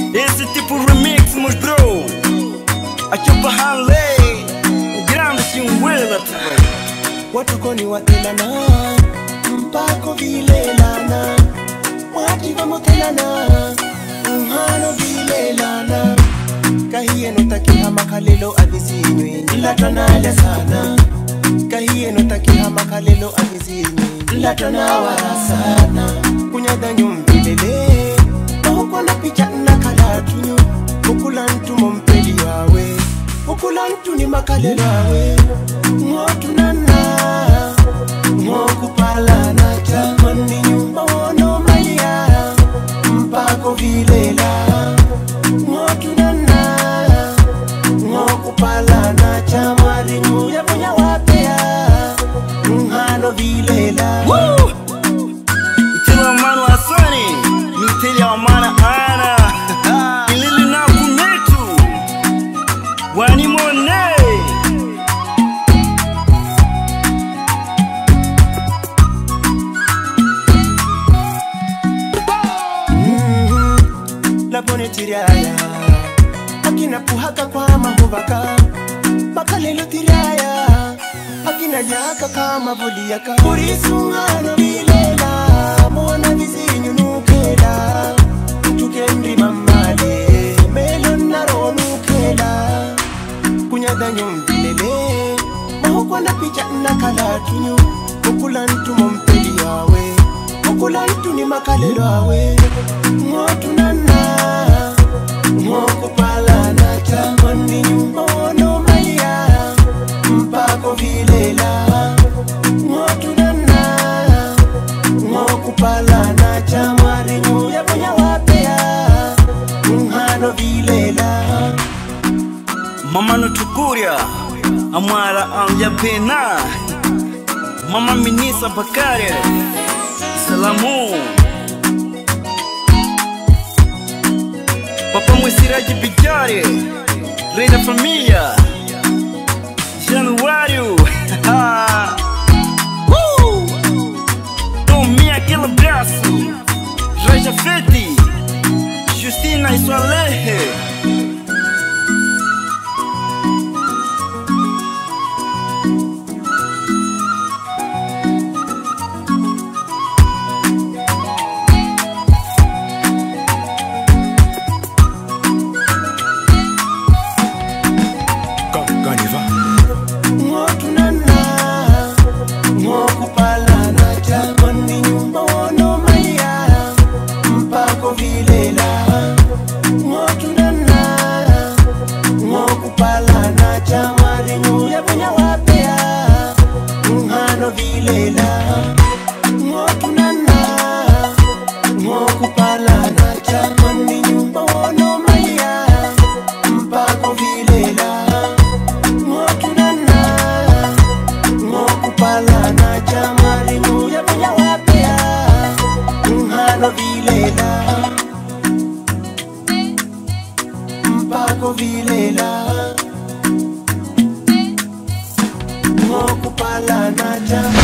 Esse tipo remix, meus bro. Aqui o Hanley, o grande Simwela, watukoni watelana mpako vilelana wativa motelana nhano vilelana kahiyeno takihama khalelo avisinywe nlatwanale sana kahiyeno takihama khalelo avisinywe nlatwanawara sana kunyada nyumvilele ohukona picha nakalatunyo ukulantu mompeli wawe ukulantu ni makalelo awe ngotunana ngokupalana jamani nyumba wono malia mpako vilela ngotunana ngokupalana jamani nyuya punya wapea nhano vilela Woo! Utele wa mano Hasani, ni utele wa mana ana. Ilili na kumetu, wani mone. labone tiraya akina puhaka kwa mahuvaka makalelo tiraya akina yaka kama buliyaka kurisungano vilela mona vizinyu nukela tukendi mamale melo naro nukela kunyada nyumbilele mahukwana picha nakalatunyu okulantu mompeli yawe okulantu ni makalelo awe ngotunana ngokupalana tamani nyumba wono malia mpako vilela ngotunana ngokupalana chamari nyuya punya wapea nhano vilela Mama no tukuria, amara anja pena. Mama Minisa Bakare, salamu. Papa Mwesiraji Bijare, rei da família. Januário, uh! Tomei aquele abraço. Raja Fete, Justina e sua Lehe. ngotunana ngokupalana jamani nyumba wono malia mpako vilela ngotunana ngokupalana jamani nyuya punya wapea nhano vilela ngotunana ngokupalana jamani nyumba wono malia mpako vilela ngotunana ngokupalana jamari muya muya wapea nhano vilela mpako vilela ngokupalana jamari